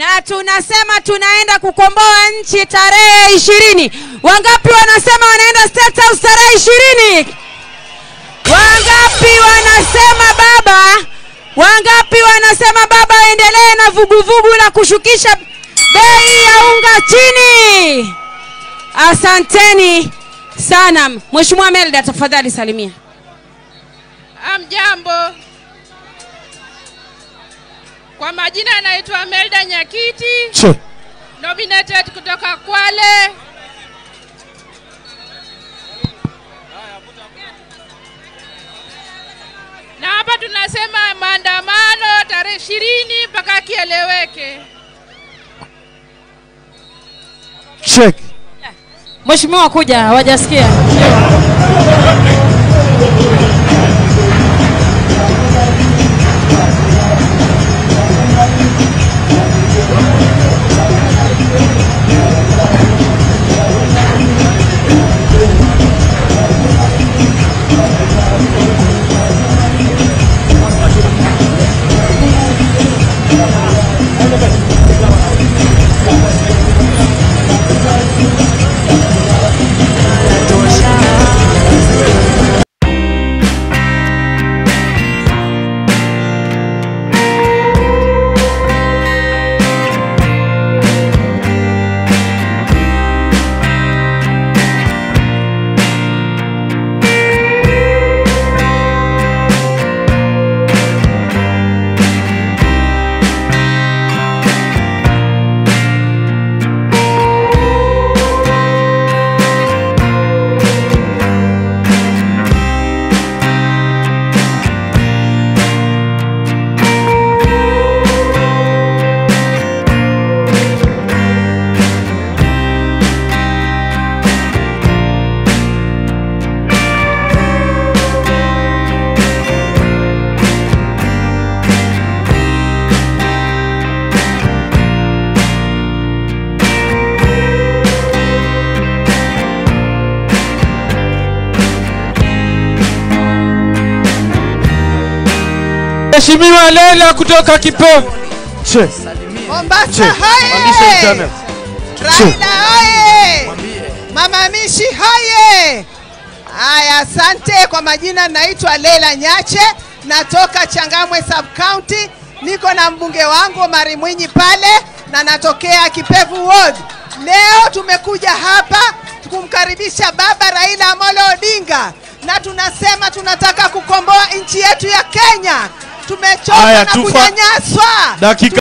na tunasema tunaenda kukomboa nchi tarehe ishirini. Wangapi wanasema wanaenda State House tarehe ishirini? Wangapi wanasema baba? Wangapi wanasema baba aendelee na vuguvugu la kushukisha bei ya unga chini? Asanteni sana. Mheshimiwa Melda, tafadhali salimia. Amjambo, kwa majina anaitwa Melda Nyakiti, Che. nominated kutoka Kwale. Na hapa tunasema maandamano tarehe ishirini mpaka kieleweke. Check. Mheshimiwa kuja, hawajasikia. Mheshimiwa Lela kutoka Kipofu. Che. Mombasa Che. Pandisha hoye! internet. Raila hoye! Mama Mishi hoye! Haya, asante kwa majina, naitwa Leila Nyache, natoka Changamwe sub county, niko na mbunge wangu Omari Mwinyi pale na natokea Kipevu ward. Leo tumekuja hapa kumkaribisha baba Raila Amolo Odinga na tunasema tunataka kukomboa nchi yetu ya Kenya. Tumechoka Haya, na tufa- kunyanyaswa. Dakika